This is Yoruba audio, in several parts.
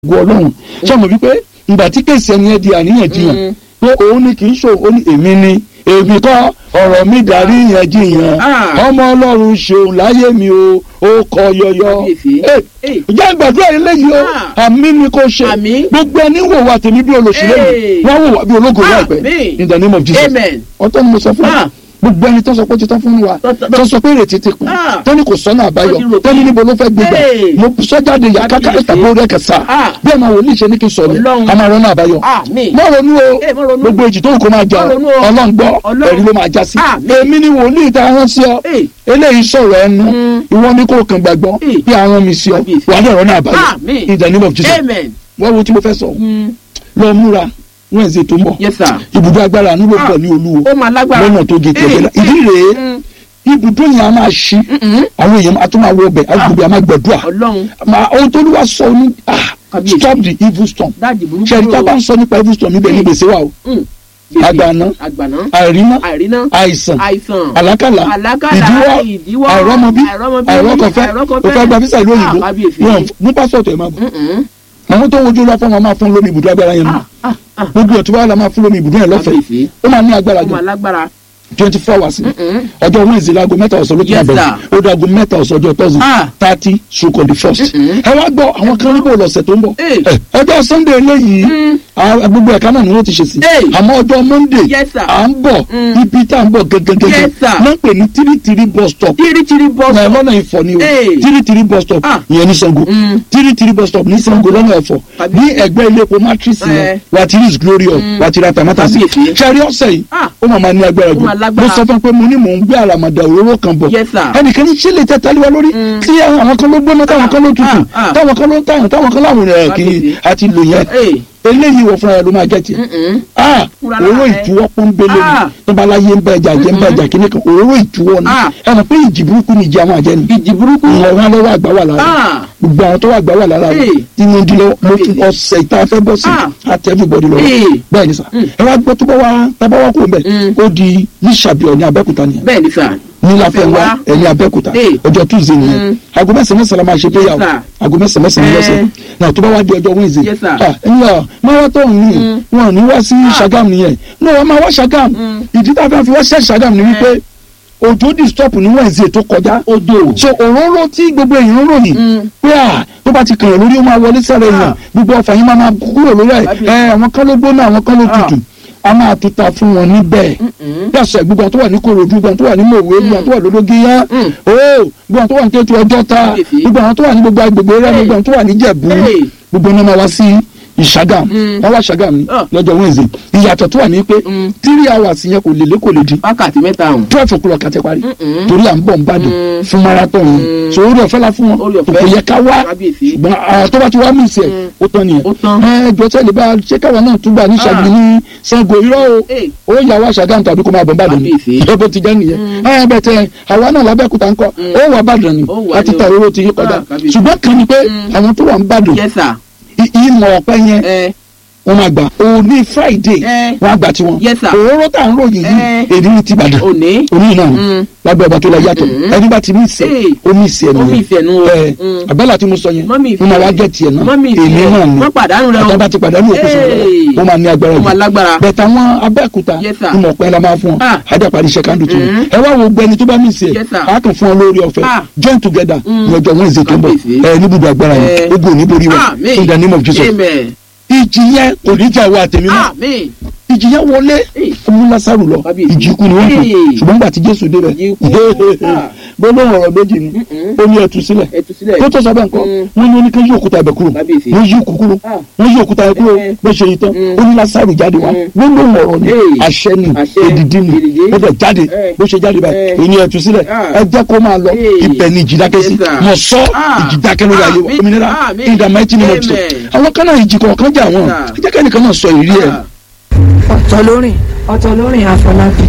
ògo ọlọ́run ṣé mo wípé ìgbà tí kèsì ẹni ẹ di àríyànjiyàn pé òun ni kì í ṣe òun ni èmi ni èmi kọ́ ọ̀rọ̀ mi darí ìyànjiyàn Ah. ọmọ ọlọ́run ṣeun láyé mi o ó kọ yọyọ Kábíyèsí. Eh, Eh. jẹ́ gbàdúrà eléyìí o Ah. àmì ni kò ṣe Àmín. gbogbo ẹni wò wá tèmi bí olóṣèlú Eh. wọn wò wá bí ológo Àmín. láìpẹ́ in the name of Jesus Amen. ọ̀tọ̀ ni mo sọ fún wa Ah. gbogbo ẹni tó sọ pé ó ti tán fún wa Tọ́- tọ́- tó sọ pé ìrètí ti kù Ah. tó ní kò sọ́nà Ó àbáyọ ti rò tó ní pé- níbo ló fẹ́ gbégbá Hey. mo sọ jáde yà káká Kábíyèsí. ìtàkùn orí ẹ̀kẹ́ sá Ah. bí ẹ̀ máa wò ní ìṣe ní kí n sọ ni Ọlọ́run. a máa rọ́nà àbáyọ Àmín. mọ́ ronú o Eh, má ronú. gbogbo èjì tó kò máa jà Má ronú o. ọlọ́run gbọ́ Ọlọ́run. ẹ̀rí ló máa já sí Àmín. èmi ni wòlíì tá a rán sí ọ Eh. eléyìí sọ̀rọ̀ ẹnu Mm. ìwọ ni kò kàn gbàgbọ́ Eh. bí a rán mi sí ọ Kábíyèsí. wà á dẹ̀ rọ́nà àbáyọ Àmín. in the name of Jesus Amen. wọ́n wo tí mo fẹ́ sọ Mm. lọ múra Wednesday tó ń bọ̀ Yes, sir. ibùdó agbára nílò Ah. pọ̀ ní olúwo Ó máa lágbára. lọ́nà tó gé tẹ̀lé la Eh. ìdí rèé Mm. ibùdó yẹn a máa ṣí Mm-mm. àwọn èèyàn a tún máa wọ ọbẹ̀ agbègbè a máa gbẹ̀dúà Ọlọ́run. máa ohun tó lù wá sọ ní ah Kábíyèsí. stop the evil storm Dáàdì burúkú. ṣẹ́ni tá a bá ń sọ nípa evil storm níbẹ̀ ní gbèsè wa o Mm. àgbàná Àgbàná. àìríná Àìríná. àìsàn Àìsàn. àlákàlà Àlákàlà, ìdíwọ́ ìdíwọ́, àìrọ́mọbí àìrọ́mọbí, àìrọ́kọ̀fẹ́ àìrọ́kọ̀fẹ́. òfẹ́ gba físà ìlú òyìnbó Ah, kábíyèsí. wọn mú pásọ̀tù ẹ̀ máa bọ̀ Mm-mm. àwọn tó wojú lọ fún wọn máa fún lómi ibùdó agbára yẹn nù Ah, ah, ah. gbogbo ẹ̀ tó bá wà lá máa fún lómi ibùdó yẹn lọ́fẹ̀ẹ́ Kábíyèsí. ó máa ní agbára Ó máa gan lágbára. twenty four hours ni Mm-mm. ọjọ́ wednesday láago mẹ́ta ọ̀sán ló ti máa Yes, bẹ̀rẹ̀ sir. ó dáago mẹ́ta ọ̀sán ọjọ́ thursday Ah. thirty stroke on the first. Mm-mm. ẹ wá gbọ́ àwọn kan níbo lọ́sẹ̀ tó ń bọ̀ Eh. Eh, ọjọ́ sunday eléyìí Mm. ah, gbogbo ẹ̀ka náà ni wọ́n ti ṣe sí Eh. àmọ́ ọjọ́ monday Yes, sir. à ń bọ̀ Mm. ibi tá à ń bọ̀ gẹ́gẹ́gẹ́gẹ́ Yes, sir. náà ń pè ní tírítírí bus stop Tírítírí bọ́ náà sọ. lọ́nà ìfọ̀ ni o Eh. tírítírí bus stop Ah. ìyẹn ní sango Mm. tírítírí bus stop ní sango lọ́nà ẹ̀fọ̀ Tàbí- ní ẹgbẹ́ ilé epo matrix Eh. yẹn wà á ti rí glorious wà á ti ra tamátàsí Kábíyèsí. ṣẹ́rí ọ̀sẹ̀ yìí Ah. ó máa ma ní agbára Ó jù máa mo lágbára. sọ fún un pé mo ní mò ń gbé àràmàdà òróró kan bọ̀ Yes, sir. ẹnìkan ní ṣẹlẹ̀ tẹ taliwa lórí Mm. tí àwọn kan ló gbóná táwọn kan ló tutù Ah, ah. táwọn kan ló ń tàyàn táwọn kan láwọn ẹ̀ kì í Kábíyèsí. àti lò yẹn Eh. eléyìí wọ fúnra rẹ ló máa jẹ tiẹ̀ Mm-mm. ah Fúnra òróró lára rẹ. ìtúwọ́ pọ́nbélé ni Ah. tó bá láyé ń bá ẹja jẹ́ ń bá ẹja kíní kan òróró ìtúwọ́ ni Ah. ẹ mọ̀ pé ìjì burúkú ni ìjì àwọn àjẹ́ ni Ìjì burúkú. ìwọ̀n lọ́wọ́ àgbà wà lára Ah. gbogbo àwọn tó wà gbà wà lára rẹ Eh. tí mo di lọ mo fún Kábíyèsí. ọ̀sẹ̀ ìta fẹ́ bọ́ sí Ah. àti everybody lọ Eh. bẹ́ẹ̀ ni sà Mm. ẹ wá gbọ́ tó bá wá tábà wá kó mbẹ́ Mm. ó di níṣàbíọ̀ ní abẹ́kúta nìyẹn Bẹ́ẹ̀ ni sà. ní láfẹ̀wá Láfẹnwá. ẹ̀yìn abẹ́kúta Eh. ọjọ́ tuesday nìyẹn Mm. aago mẹ́sàn-án mẹ́sàn-án la máa ṣe prayer o Yes, sir. aago mẹ́sàn-án mẹ́sàn-án Eh. lọ́sẹ̀ náà tó bá wá di ọjọ́ wednesday Yes, sir. ah ẹ̀yin ọ̀ marathon ni Mm. wọn ò ní wá sí sagam nìyẹn náà wọ́n máa wá sagam Mm. ìdí tá a fẹ́ fi wá sí sagam ni wípé òjò di stop ní wednesday tó kọjá Odò. so òróró tí gbogbo èèyàn ń ròyìn Mm. pé à tó bá ti kàn yàn lórí ó máa wọlé sára èèyàn Ah. gbogbo ọfà yín máa máa kúrò lórí ẹ Kábíyèsí. ẹ àwọn kan ló gbóná àwọn kan ló Ah. tutù a máa tuta fún wọn níbẹ̀ Mm-mm. yàtọ̀ gbogbo àwọn tó wà ní korodu gbogbo àwọn tó wà ní mòwe gbogbo àwọn tó wà lódógéyá Mm. ooo gbogbo àwọn tó wà ní kétu ọjọ́ ta Kábíyèsí. gbogbo àwọn tó wà ní gbogbo agbègbè rẹ Hey. gbogbo àwọn tó wà ní jẹ̀bú Hey. gbogbo ní ma wá sí ìṣàgàm Mm. wọ́n wá ṣàgàm ní Ah. lọ́jọ́ wednesday ìyàtọ̀ tó wà ní pé Mm. three hours yẹn kò lè lé kò lè di Wákàtí mẹ́ta ọ̀hún. twelve o'clock àti parí Mm-mm. torí à ń bọ̀ ń bàdàn Mm. fún marathon yìí Mm. so orí ọ̀fẹ́ la fún wọn Orí ọ̀fẹ́. kò yẹ ká wá Kábíyèsí. ṣùgbọ́n àwọn tó bá ti wá mí ìsẹ̀ Mm. ó tán nìyẹn Ó tán. ẹ jọ sẹ́ni bá ṣé káwa náà tún gbà ní ṣàgbé ní Ṣàngó irọ́ o Eh. ó yà wá ṣàgámù tàbí kó máa bọ̀ bàdàn ni Kábíyèsí. ìjọba bó ti jẹ́ nìyẹn ẹ bẹ̀ tẹ àwa náà lábẹ́kúta ńkọ́ ó wà bàdàn ni Ó wà láti ní ta o. owó ti yí kọjá Ah, kábíyèsí. ṣùgbọ́n kan ni pé Mm. àwọn tó wà ń bàdàn Yes, sir. i- ìmọ̀ ọ̀pẹ yẹn Eh. wọ́n máa gbà òní Friday Eh. wọ́n á gbà tiwọn Yes, sir. òróró tá à ń ròyìn yìí Eh. èdè ní ti bàdàn Òní. òní náà Mm. lábẹ́ ọba tó la yàtọ̀ Mm. ẹni bá ti mí ìsẹ̀ Hey. ó mí ìsẹ̀ Ó mí ìsẹ̀ nù o. ẹ Mm. abẹ́là tí mo sọ yẹn Mọ́mì mo máa wá ìfẹ́. gẹ̀ tiẹ̀ náà Mọ́mì èmi ìfẹ́. náà ni Wọ́n pàdánù rẹ o. àtọ́ bá ti pàdánù òkú sọ̀rọ̀ Hey. ó máa ní agbára Ó máa jù lágbára. bẹ̀tẹ̀ àwọn abẹ́òkúta Yes, sir. ìmọ̀ ọ̀pẹ la máa fún ọ Ah. ajá parí iṣẹ́ kándù tó Mm. ẹ wá wo gbẹni tó bá mí ìsẹ̀ Yes, sir. a kàn fún ọ lórí ọ̀fẹ́ Ah. join together Mm. ní ọjọ́ Wednesday tó ń bọ̀ Kábíyèsí. ẹ níbùdó agbára yẹn Eh. ogun ò ní borí wa Amen. in the name of Jesus Amen. ìjì yẹn kò ní jà wá àtẹ̀mí mọ́ Amen. ìjì yẹn wọlé Hey. ọmú lásàrù lọ Kábíyèsí. ìjì ikú ni wọ́n kù Hey. ṣùgbọ́n gbà tí Jésù débẹ̀ Ìjì ikú. Ah. gbólóhùn ọ̀rọ̀ méjì ni Mm-mm. ó ní ẹtù sílẹ̀ Ẹ tú sílẹ̀. tó tó sọ bẹ́ẹ̀ nǹkan Mm. wọ́n ní oníkan yí òkúta ibẹ̀ kúrò Kábíyèsí. wọ́n yí òkú kúrò Ah. wọ́n yí òkúta yẹn kúrò Eh. bó ṣe yí tán Mm. ó ní Lásárù jáde wá Mm. gbólóhùn ọ̀rọ̀ ni Hey. àṣẹ ni Àṣẹ. èdìdí ni Èdìdí. ó bẹ̀ jáde Eh. bó ṣe jáde báyìí Eh. èyí ni ẹtù sílẹ̀ Ah. ẹ jẹ́ kó máa lọ Hey. ibẹ̀ ni ìjì dákẹ́ sí Yes, sir. mọ̀ sọ Ah. ìjì dákẹ́ lórí ayé wa Àmín. òmìnira Àmín. in the mighty name of Jesus Amen. àwọn kan náà ìjì kọ̀ọ̀kan jà wọ́n Yes, ẹ sir. jẹ́ kẹ́nìkan náà sọ ìrírí ẹ̀ Ah. ọ̀tọ̀ lórin ọ̀tọ̀ lórin àfọlábí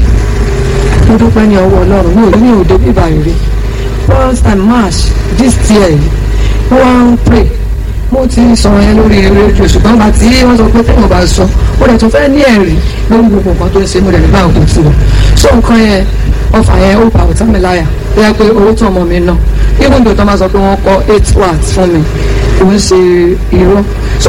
mo dúpẹ́ ní ọwọ́ ọlọ́run mi ò rí ní òde bíbá ìrè first time march this year yìí mo wá ń pray mo ti sọ̀rọ̀ yẹn lórí rédíò ṣùgbọ́n bá tí wọ́n sọ pé tẹ́wọ̀n bá sọ mo dẹ̀ tún fẹ́ ní ẹ̀rí lórí gbogbo nǹkan tó ń ṣe mo dẹ̀ nígbà òkú sí wọn so nǹkan yẹn ọfà yẹn ó pa ọ̀tá mi láyà ó yẹ pé owó tó ọmọ mi ná even though tó máa sọ pé wọ́n kọ́ eight watts fún mi kò ń ṣe irọ́ so